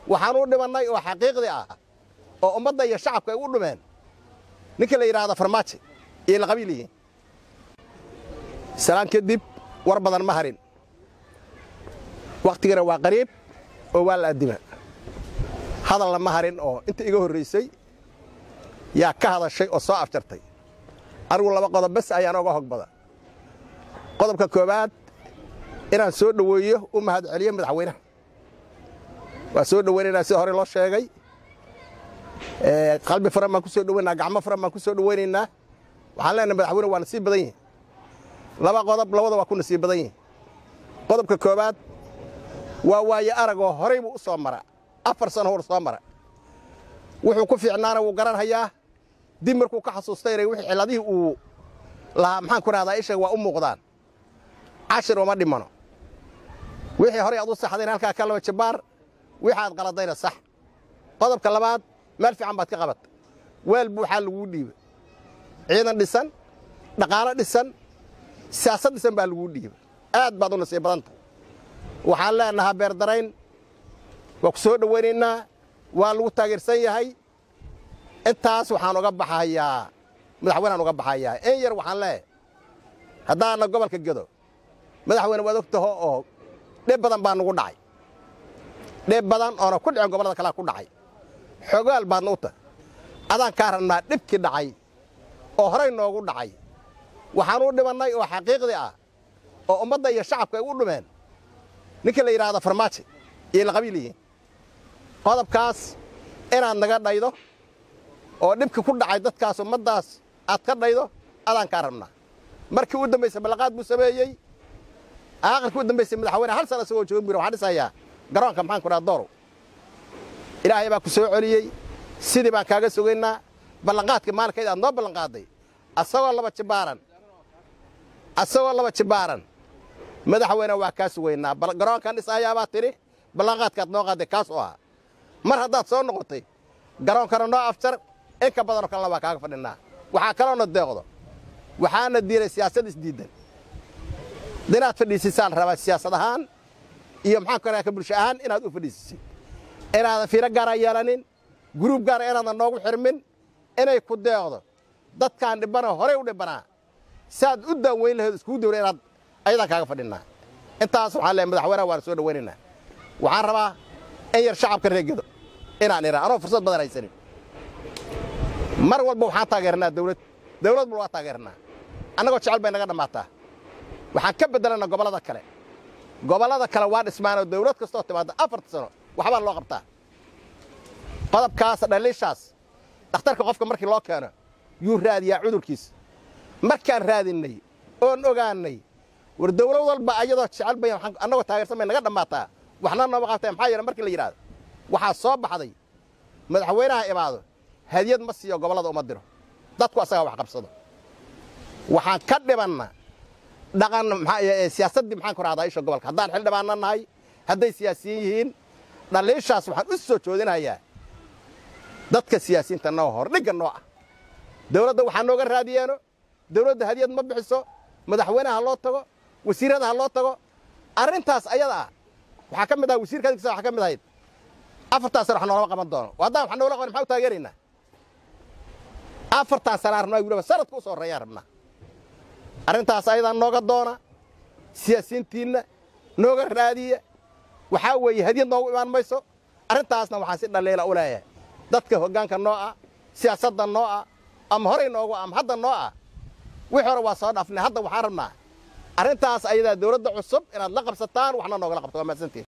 waxaan u dhimannay oo xaqiiqdii ah oo ummadda iyo shacabka ay u dhumeen ninka la yidhaahdo farmaajo iyo la qabiil yihiin salaan kadib war badan ma harin wakhtigana waa qariib oo waa la addima hadalna ma harin oo inta iga horraysay yaa ka hadashay oo soo afjartay anigu laba qodob bes ayaan oga hog bada qodobka koowaad inaan soo dhoweeyo u mahad celiyo madaxweynaha waa soo dhoweynaynaa sida hore loo sheegay qalbi furan baan ku soo dhoweynaa gacmo furan baan ku soo dhoweynaynaa waxaan leenahay madaxweyne waa nasiib badan yihin laba qodob labada waa ku nasiib badan yihin qodobka koowaad waa waaye aragoo horay buu u soo mara afar sano hor soo mara wuxuu ku fiicnaana wuu garanhayaa dib markuu ka xasuustayna wixii cilladihii uu lahaa maxaan ku rahdaa ishaga waa u muuqdaan cashir uma dhimano wixii horay aad u saxdayna halkaa ka laba jabbaar wixii aad qaladayna sax qodobka labaad meel fiican baad ka qabat weel buuxaa laguu dhiiba ciidan dhisan dhaqaalo dhisan siyaasad dhisan baa laguu dhiiba aad baad u nasiib badanta waxaan leenahaa beerdarayn waa ku soo dhowaynaynaa waa lagu taageersan yahay intaas waxaan uga baxayaa madaxweyneaan uga baxayaa in yar waxaan leeyahay haddaana gobolka gedo madaxweyne waad og taho oo dhib badan baa nugu dhacay dhib badan oona ku dhicin gobollada kalea ku dhacay xogaal baadna u tahay adaan kaa rabnaa dhibkii dhacay oo horay noogu dhacay waxaan u dhimannay oo xaqiiqdii ah oo ummadda iyo shacabka ay u dhumeen ninka la yidhaahdo farmaajo iyo la qabiil yihiin qodobkaas inaad naga dhaydo oo dhibka ku dhacay dadkaas ummaddaas aad ka dhaydo adaan kaa rabnaa markii u dambaysay ballaqaad buu sameeyey aakhirkii u dambaysay madaxweyne hal sana isagoo joogan buyir waxaan dhisayaa garoonka maxaan ku dhaha doorow ilaahay baa ku soo celiyey sidii baan kaaga sugaynaa ballanqaadkii maalinkayd aad noo ballanqaadday asagoo laba jibaaran asagoo laba jibaaran madaxweyne waa kaa sugaynaa garoonkan dhisaayaabaa tidhi ballanqaadkaad noo qaadday kaas oo ah mar haddaad soo noqotay garoonkana noo afjar in ka badanoo kalena waa kaaga fadhinaa waxaa kaloona deeqdo waxaana diiray siyaasad isdiiddan inaad fadhiisisaan rabaa siyaasad ahaan iyo maxaan ku ka bulsho ahaan inaad u fadhiisisid inaadan fiiro gaara yeelanin guruub gaara inaadan noogu xirmin inay ku deeqdo dadkaan dhibana horay u dhibbanaa saad u daaweyn lahayd iskugu dawra inaad ayadaan kaaga fadhinnaa intaas waxaan leehay madaxweynaha waana soo dhowaynaynaa waxaan rabaa in yar shacabka reegedo inaan idhaa anoo fursad badan haysanin mar walba waxaan taageernaa dawlad dawlad bal waa taageernaa annagoo jecel bay naga dhammaataa waxaan ka beddelannaa gobollada kale gobollada kale waa dhismaanoo dawlad kastoo timaadda afarta sano waxbaa loo qabtaa qodobkaas dhaliishaas dhakhtarka qofka markii loo keeno yuu raadiyaa cudurkiisa markaan raadinnay oon ogaannay war dawlad walba ayadoo jecel bay annagoo taageersan bay naga dhammaataa waxna nooma qabtay maxaa yeele markii la yidhahdo waxaa soo baxday madaxweynaha imaado hadiyad ma siiyo gobollada uma diro dadku asagaa wax qabsado waxaan ka dhibanna dhaqan siyaasaddii maxaan ku rahdaa isha gobolka haddaan xildhibaanna nahay hadday siyaasiyiin yihiin dhaliishaas waxaan u soo joodinayaa dadka siyaasiyiinta noo hor dhigga noo ah dawladda waxaa nooga raadiyeeno dawladda hadiyad ma bixiso madaxweynaha ha loo tago wasiirada ha loo tago arrintaas ayada ah waxaa ka mid aha wasiirka adinkiisa waxaa ka mid ahayd afartaan sana wax noolama qaban doono haddaan wax noola qaban maxaa u taageeraynaa afartaan sanaa rabnaa wiliba sanadka u soo horreeyaan rabnaa arrintaas ayadaa nooga doona siyaasiyiintiinna nooga raadiya waxaa weeye hadiyad noogu imaan mayso arrintaasna waxaan si dhaliila u leeyahay dadka hoggaanka noo ah siyaasadda noo ah ama horay noogu ama hadda noo ah wixii hore waa soo dhaafnay hadda waxaan rabnaa arrintaas ayadaa dawladda cusub inaad la qabsataan waxna noogala qabto waa mahadsantiin